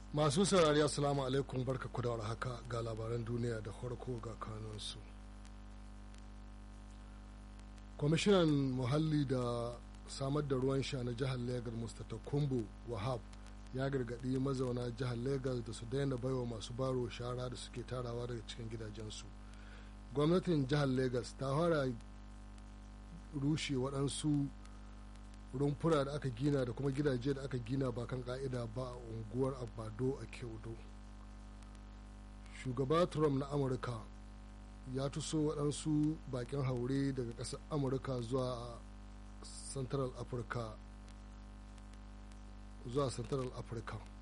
masu saurari assalamu alaikum barka ku da haka ga labaran duniya da farko ga kanunsu kwamishinan muhalli da samar da ruwan sha na jihar legas mustapha kumbu wahab ya gargaɗi mazauna jihar legas da su daina baiwa masu baro shara da suke tarawa daga cikin gidajensu gwamnatin jihar legas ta fara rushe waɗansu rumfuna da aka gina da kuma gidaje da aka gina ba kan ka'ida ba a unguwar abado a kyaudo shugaba trump na amurka ya tuso waɗansu bakin haure daga ƙasar amurka zuwa central africa zuwa central africa